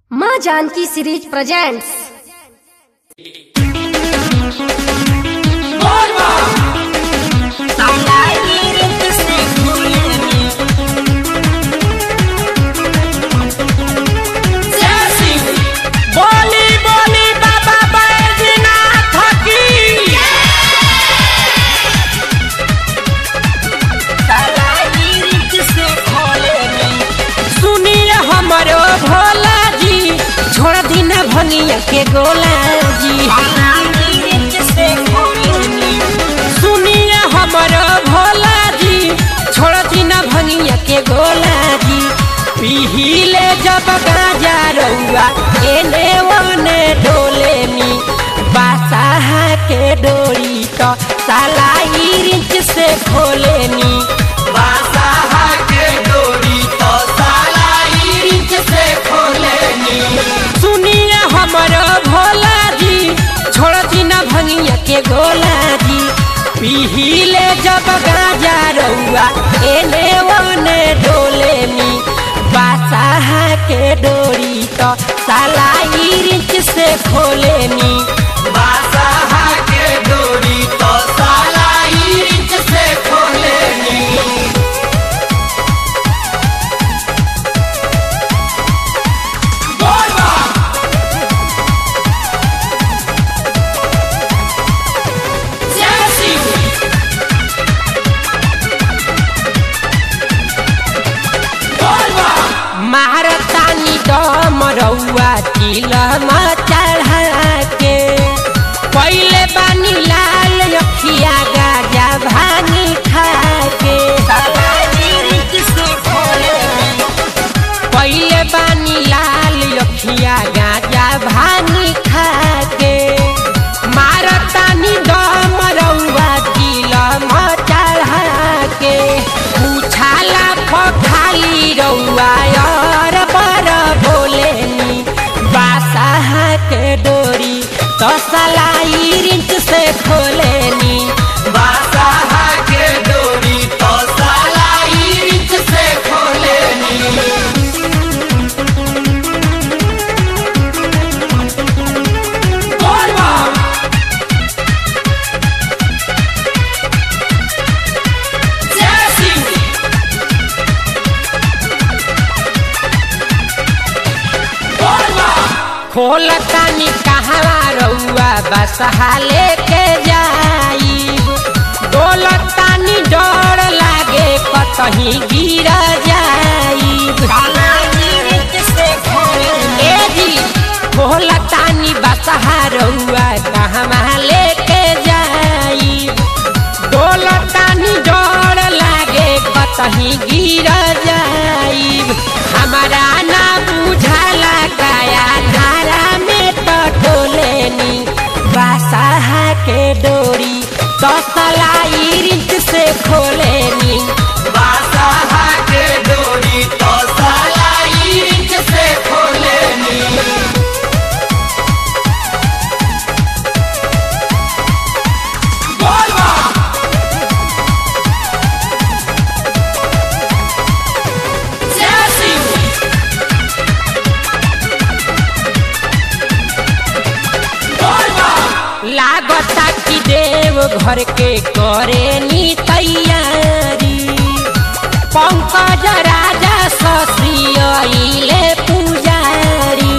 माँ Janaki series presents बोली बोली बाबा बैजनाथ की सुनिए हमरो भोला जी छोड़ दिन भंगिया के गोला जी सुनिए हमरो भोला जी छोड़ दिन भंगिया के गोला जी पीहिले जब गाजा रउआ एने ओने डोले मी बासाहा के डोरी तो साला रिंच से खोले नी बासाहा के डोरी तो साला रिंच से खोले नी सुनिए हमरो भोला जी छोड़ दिन भंगिया के गोला जी पीहिले जब गाजा रउआ एने ओने डोले मी बासाहा के डोरी तो साला रिंच से खोले नी बासाहा के डोरी तो साला रिंच से खोले नी महारतानी दम रउआ चिलमा चढ़ा के पहिले बानी लाल अखिया गाजा भानी खा के पहिले बानी लाल अखिया गाजा भानी खा के मारतानी दम रउआ चिलमा चढ़ा के उछाला पखाली रउआ और पर भोलेनी बासाहा के डोरी तो सलाई रिंच से खोलेनी बासाहा के डोरी तो सलाई रिंच से खोलेनी खोल तानी कहवा रउआ बसहा लेके जाई डोल तानी डर लागे कतही गिर जाई ए जी खोल तानी बसहा रउआ कहवा लेके जाई डोल तानी डर लागे कतही गिर जाई हमारा ना बुझाला काया धारा में तो टोलेनी बासाहा के डोरी तो सलाई रिंच से खोलेनी बासाहा के डोरी तो सलाई रिंच से खोलेनी लागता कि देव घर के करे नी तैयारी पंकज राजा ससियले पुजारी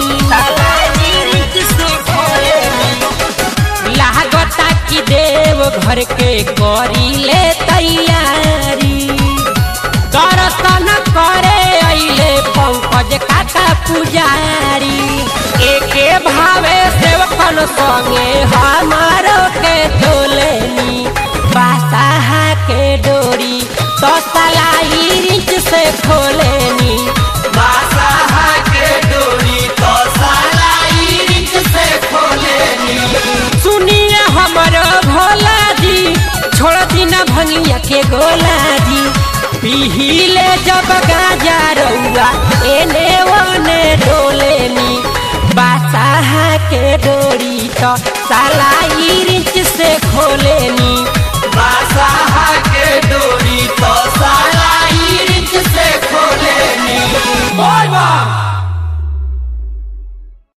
लागता कि देव घर के करीले तैयारी दर्शन करे अइले पंकज काका पुजारी एके भावे सेवकन संगे हमारो के तोलेनी बासाहा के डोरी तो सलाई रिंच से खोलेनी बासाहा के डोरी तो सलाई रिंच से खोलेनी सुनिए हमरो भोला जी छोड़ दिन भंगिया के गोला जी पीहिले जब गाजा रउआ एने ओने डोले मी बासाहा के डोरी तो सलाई रिंच से खोलेनी बासाहा के डोरी तो